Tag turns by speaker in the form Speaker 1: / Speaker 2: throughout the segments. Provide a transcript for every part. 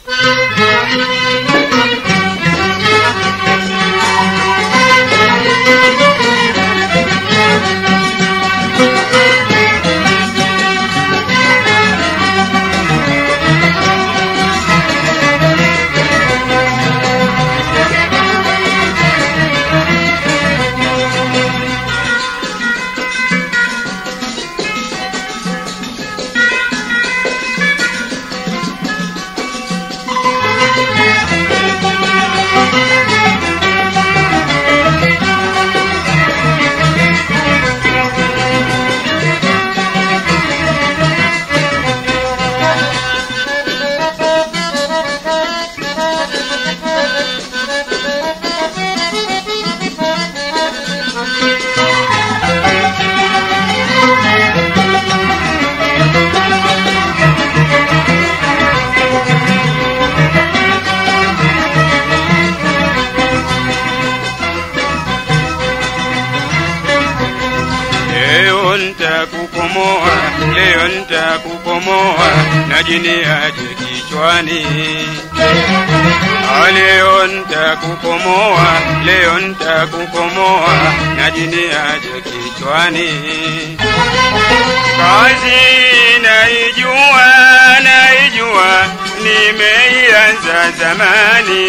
Speaker 1: Leo nitakukomoa, leo nitakukomoa na jini aje kichwani. Ah, Leo nitakukomoa, leo nitakukomoa na jini aje kichwani. Kazi naijua, naijua, nimeianza zamani.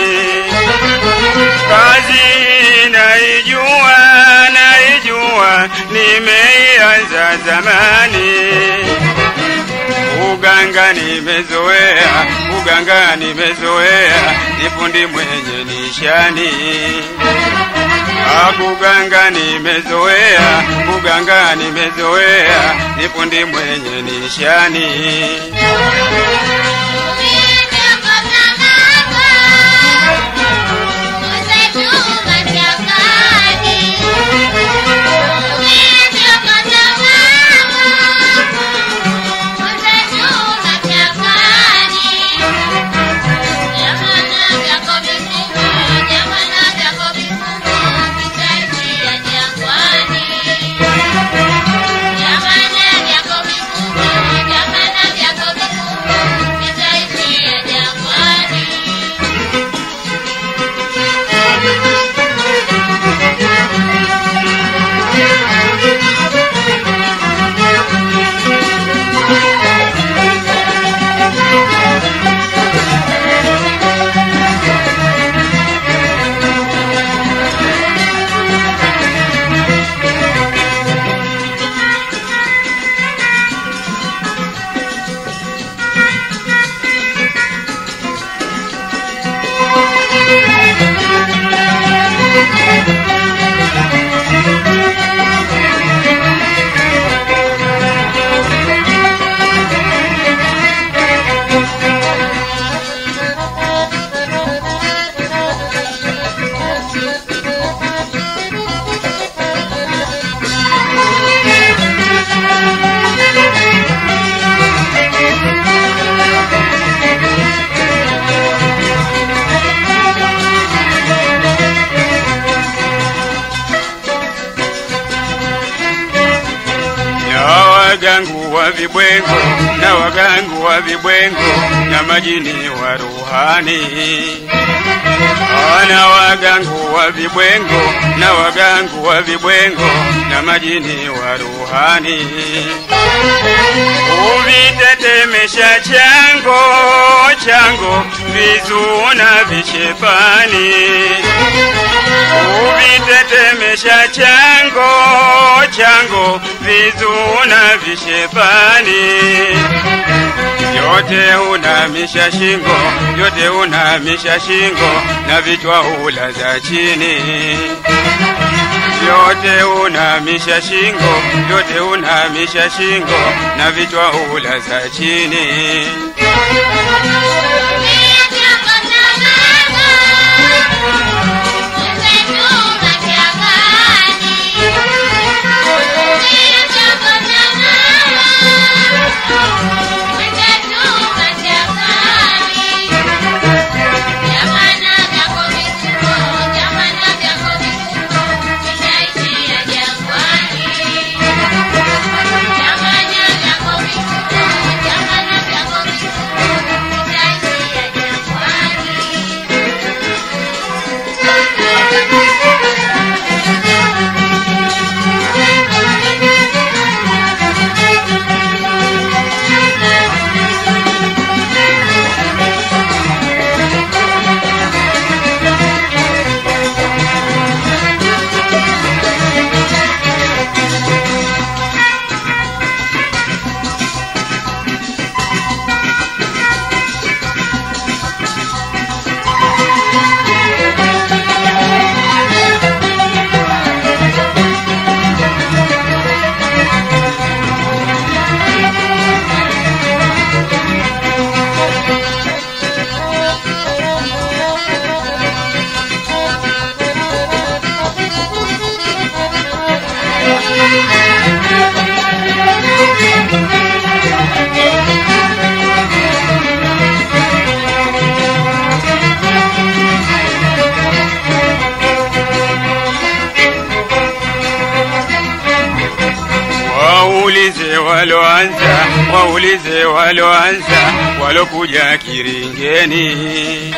Speaker 1: Kazi naijua, naijua, nimeianza zamani. Uganga nimezoea, uganga nimezoea, ni fundi mwenye nishani. Akuganga nimezoea, uganga nimezoea, ni fundi mwenye nishani. na wagangu wa vibwengo na wagangu wa vibwengo na majini wa ruhani na wagangu wa vibwengo na wagangu wa vibwengo na majini wa ruhani uvitetemesha chango chango vizuna vishepani uvitetemesha chango chango vizuna vishepani yote unamisha shingo yote unamisha shingo na vichwa ula za chini yote unamisha shingo yote unamisha shingo na vichwa ula za chini
Speaker 2: Jamani,
Speaker 1: waloanza, waulize waloanza, walokuja Kiringeni.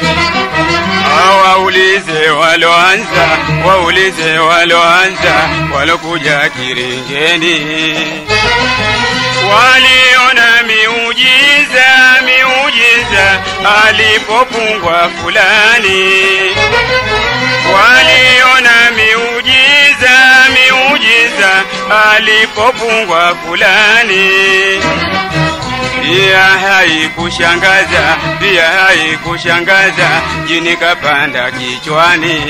Speaker 1: Waulize waloanza, waulize waloanza, walokuja Kiringeni. Waliona miujiza, miujiza alipopungwa fulani. Waliona miujiza, miujiza alipopungwa fulani. Pia haikushangaza, pia haikushangaza, jini kapanda kichwani.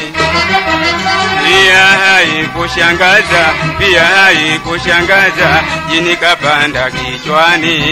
Speaker 1: Pia haikushangaza, pia haikushangaza, jini kapanda kichwani.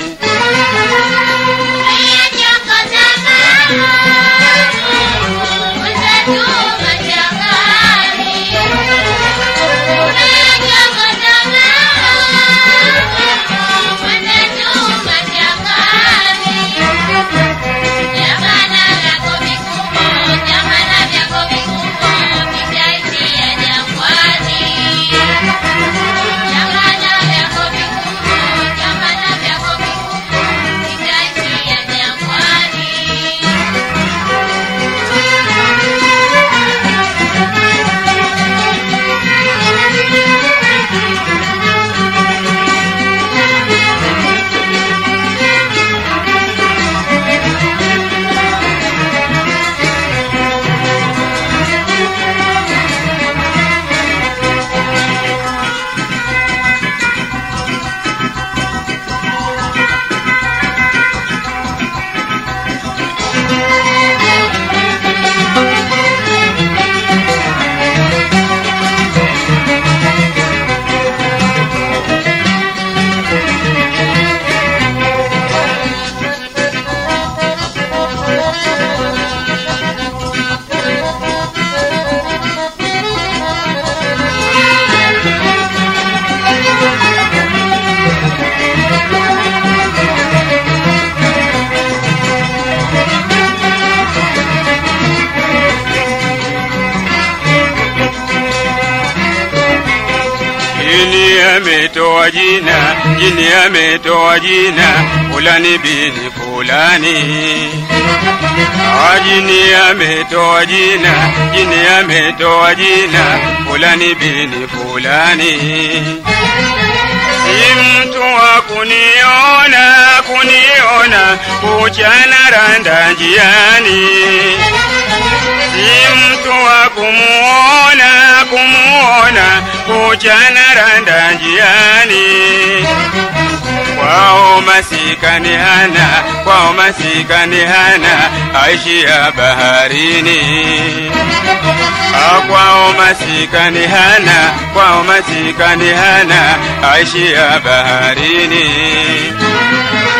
Speaker 1: Jini ametoa jina, jini ametoa jina, fulani bini fulani. Ah, Jini ametoa jina, jini ametoa jina, fulani bini fulani. Si mtu wa kuniona, kuniona, kuchana randa njiani si mtu wa kumuona kumuona kuchana randa njiani kwao masikani hana kwao masikani hana aishia baharini Ah, kwao masikani hana kwao masikani hana aishia baharini